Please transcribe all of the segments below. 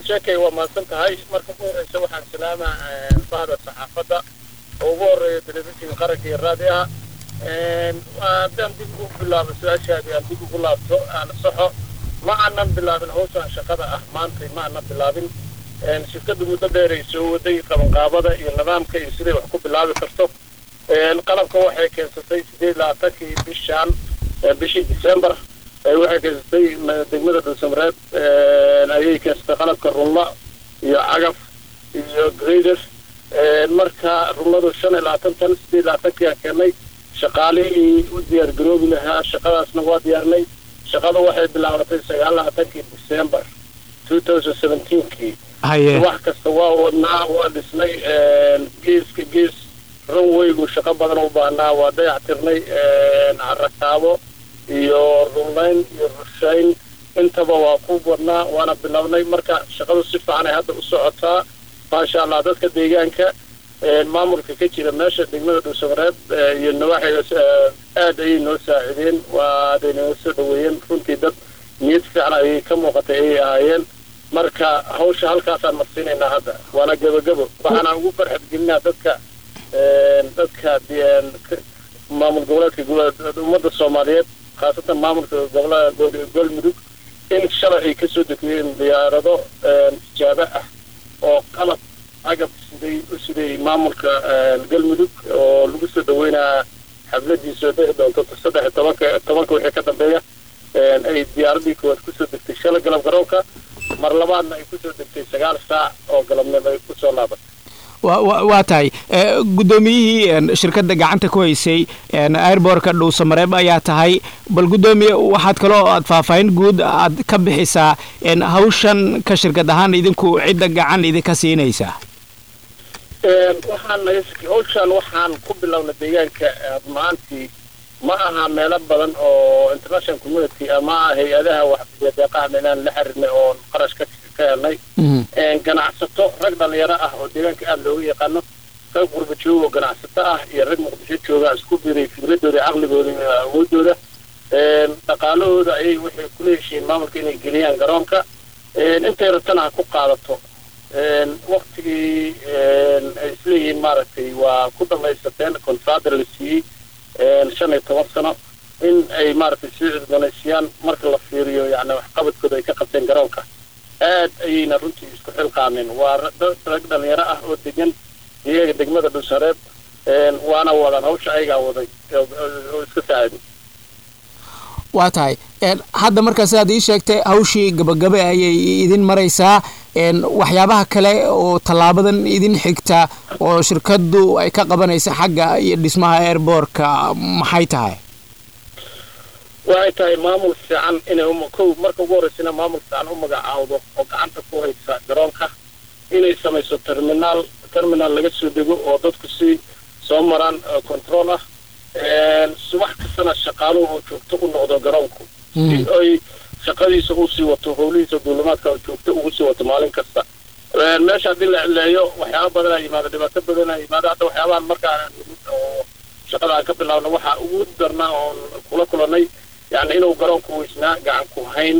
sheekay waa mahadsan tahay marka ugu horeysa waxaan salaamaa bahda saxaafadda oo ugu horeeya telefishinka qaranka iyo raadiyaha haddaan dib ugu bilaabo su-aashaadii aan dib ugu laabto aan saxo ma aanan bilaabin hawshan shaqada ah maantay ma aanan bilaabin shirkadda muddo dheeray soo waday qabanqaabada iyo nidaamka iyo siday wax ku bilaabi karto qalabka waxay keensatay sideed labaatankii bishaan bishii december waxay keensatay degmada dhulsamareed ayay keensatay qalabka runla iyo cagaf iyo grader marka runladu shan iyo labaatan tan sideed labaatanki aan keenay shaqaalihii u diyaar garoobi lahaa shaqadaasna waa diyaarnay shaqada waxay bilaabatay sagaal labaatankii december two thousand seventeenkii wax kasta waa wadnaa waa dhisnay geeska gees runwaygu shaqo badan u baahnaa waa dayac tirnay rakaabo iyo runlayn iyo rushayn intaba waa ku wadnaa waana bilownay marka shaqadu si fiican ay hadda u socotaa maasha allah dadka deegaanka maamulka ka jira meesha degmada dhuusamareed iyo nawaaxiga aad ayay noo saacideen waa aday noo soo dhaweeyeen runtii dad niyad fiican ayay ka muuqatay ayay ahaayeen marka hawsha halkaasaan marsiinaynaa hadda waana gebagabo waxaana ugu farxad gelinaa dadka dadka maamul goboleedka ummadda soomaaliyeed khaasatan maamulka gobolada galmudug in shalay ay kasoo degmeen diyaarado tijaabo ah oo qalab agab siday u siday maamulka galmudug oo lagu soo dhaweynaa xafladiisa dhici doonto saddex iyo tobanka tobanka wixii ka dambeeya ay diyaaradii koowaad kusoo degtay shalay galab garoonka mar labaadna ay kusoo degtay sagaal saac oo galabnimo ay kusoo laabatay waa tahay guddoomiyihii shirkadda gacanta ku haysay airbortka dhuusamareeb ayaa tahay bal guddoomiye waxaad kaloo aad faahfaahin guud aad ka bixisaa hawshan ka shirkad ahaan idinku cidda gacan idinka siinaysaa waxaan hawshan waxaan ku bilownay deegaanka maantii ma aha meelo badan oo international community ama hay-adaha waxdeeqaha meelaan la xiriirnay oon qarash ka ka helnay ganacsato rag dhalinyaro ah oo deegaanka aada looga yaqaano rag gurba jooga oo ganacsato ah iyo rag muqdisho jooga isku biray fikradooda caqligooda iyo awoodooda dhaqaalahooda ayay waxay kula heshiin maamulka inay geliyaan garoonka intay rabtana ha ku qaadato waktigii ay isleeyihiin maaragtay waa ku dhamaysateen contractor la siiyey shan iyo toban sano in ay maaragtay soo cusboonaysiiyaan marka la fiiriyo yani waxqabadkooda ay ka qabteen garoonka aad ayayna runtii isku xilqaameen waa rag dhalinyaro ah oo degan iyaga degmada dhulsareed waana wadaan hawsha ayagaa waday oo iska saaciday waa tahay hadda markaa sidaad ii sheegtay hawshii gabagabe ayay idin maraysaa waxyaabaha kale oo tallaabadan idin xigta oo shirkaddu ay ka qabanaysa xagga iyo dhismaha airbortka maxay tahay waxay tahay maamul fiican inay kow marka ugu horreysana maamul fiican u magacaawdo oo gacanta ku haysa garoonka inay samayso terminaal terminaal laga soo dego oo dadku si soo maraan control ah subax kastana shaqaaluhu oo joogto u noqdo garoonku si ay shaqadiisa usii wato howlihiisa duulimaadka oo joogto ugu sii wato maalin kasta meesha haddii la cileeyo waxyaaba badanaa yimaado dhibaato badanaa yimaado hadda waxyaabahan markaan oo shaqada aan ka bilaabno waxaa ugu darnaa oon kula kulanay yani inuu garoonku weysnaa gacan ku hayn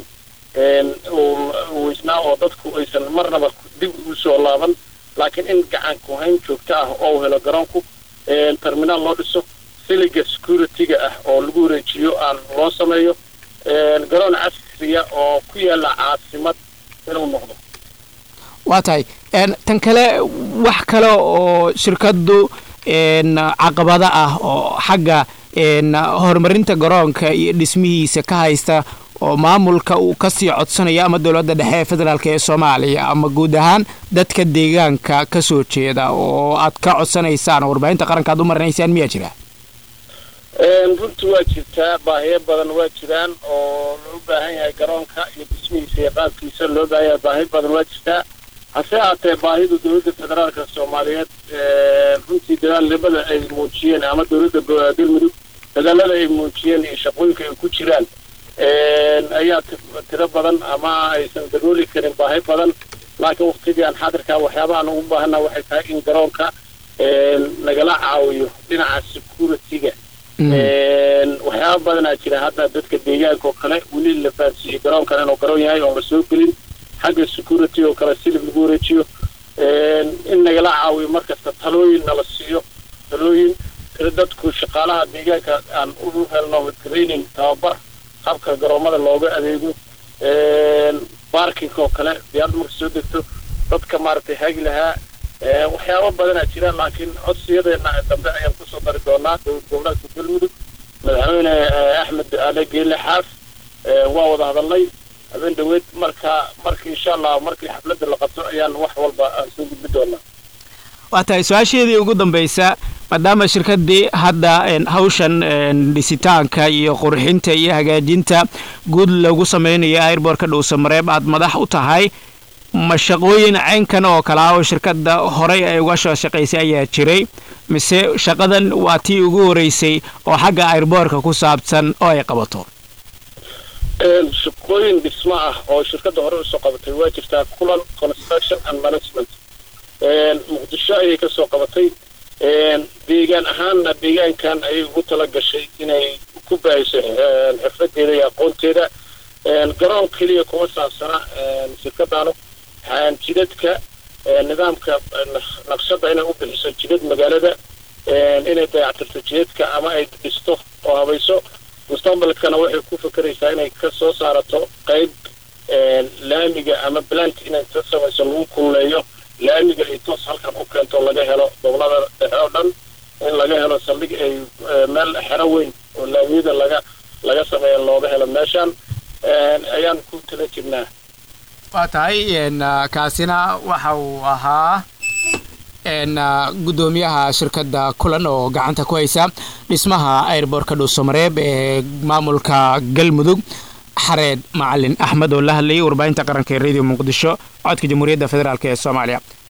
weysnaa oo dadku aysan marnaba dib ugu soo laaban laakiin in gacan ku hayn joogto ah oo helo garoonku terminaal loo dhiso siliga security-ga ah oo lagu wareejiyo aan loo sameeyo garoon casriya oo ku yaala caasimad inuu noqdo waa tahay tan kale wax kale oo shirkaddu caqabado ah oo xagga horumarinta garoonka iyo dhismihiisa ka haysta oo maamulka uu kasii codsanayo ama dowladda dhexe ee federaalk ee soomaaliya ama guud ahaan dadka deegaanka ka soo jeeda oo aad ka codsanaysaan warbaahinta qaranka aad u marinaysaan miyaa jira runtii waa jirtaa baahiyo badan waa jiraan oo loo baahan yahay garoonka iyo dhismihiisa iyo qaabkiisa loo baahan yahay baahi badan waa jirtaa hase ahaatee baahidu dowladda federaalka soomaaliyeed runtii dadaalnimada ay muujiyeen ama dowladda galmudug dadaalada ay muujiyeen iyo shaqooyinka ay ku jiraan ayaa tiro badan ama aysan dabooli karin baahi badan laakiin waktigii aan xaadirkaa waxyaabahaan ugu baahana waxay tahay in garoonka nagala caawiyo dhinaca security-ga waxyaaba badanaa jira hadda dadka deegaanka oo kale weli la fahansiiyey garoonkan inuu garoon yahay oon la soo gelin xagga security oo kale silib lagu wareejiyo in nagala caawiyo markasta talooyin nala siiyo talooyin dadku shaqaalaha deegaanka aan u helno training tababar habka garoomada looga adeego barkinka oo kale diyaarad marka soo degto dadka maaragtay hagi lahaa waxyaabo badanaa jiraan laakiin codsiyadeena dambe ayaan kusoo dari doonaa dowlad goboleedka galmudug madaxweyne axmed ale geele xaaf waa wada hadalnay habeen dhaweed marka marka insha allah markii xafladda la qabto ayaan wax walba aan soo gudbi doonaa waa tahay su-aasheedii ugu dambaysa maadaama shirkaddii hadda hawshan dhisitaanka iyo qurxinta iyo hagaajinta guud lagu samaynayo airbortka dhuusamareeb aad madax u tahay ma shaqooyin caynkan oo kale ah oo shirkadda horey ay uga soo shaqaysay ayaa jiray mise shaqadan waa tii ugu horeysay oo xagga airboortka ku saabsan oo ay qabato shaqooyin dhismo ah oo shirkadda hore usoo qabatay waa jirtaa kulan construction and management muqdisho ayay kasoo qabatay deegaan ahaanna deegaankan ayay ugu tala gashay inay ku baahiso xirfadeeda iyo aqoonteeda garoon keliya kuma saabsana shirkadaanu jidadka nidaamka naqshada inay u bixiso jidad magaalada inay dayactirto jidadka ama ay dhisto oo habayso mustaqbalkana waxay ku fakeraysaa inay ka soo saarato qayb laamiga ama blant inay ka samayso lagu kulleeyo laamiga ay toos halkan u keento laga helo gobolada dhexe oo dhan in laga helo saldhig ay meel xero weyn oo laamiyada laga laga sameeya looga helo meeshan ayaan ku tala jirnaa waa tahay kaasina waxa uu ahaa guddoomiyaha shirkadda kulan oo gacanta ku haysa dhismaha airbortka dhuusamareeb ee maamulka galmudug xareed macalin axmed oo la hadlayay warbaahinta qaranka ee radio muqdisho codka jamhuuriyadda federaalk ee soomaaliya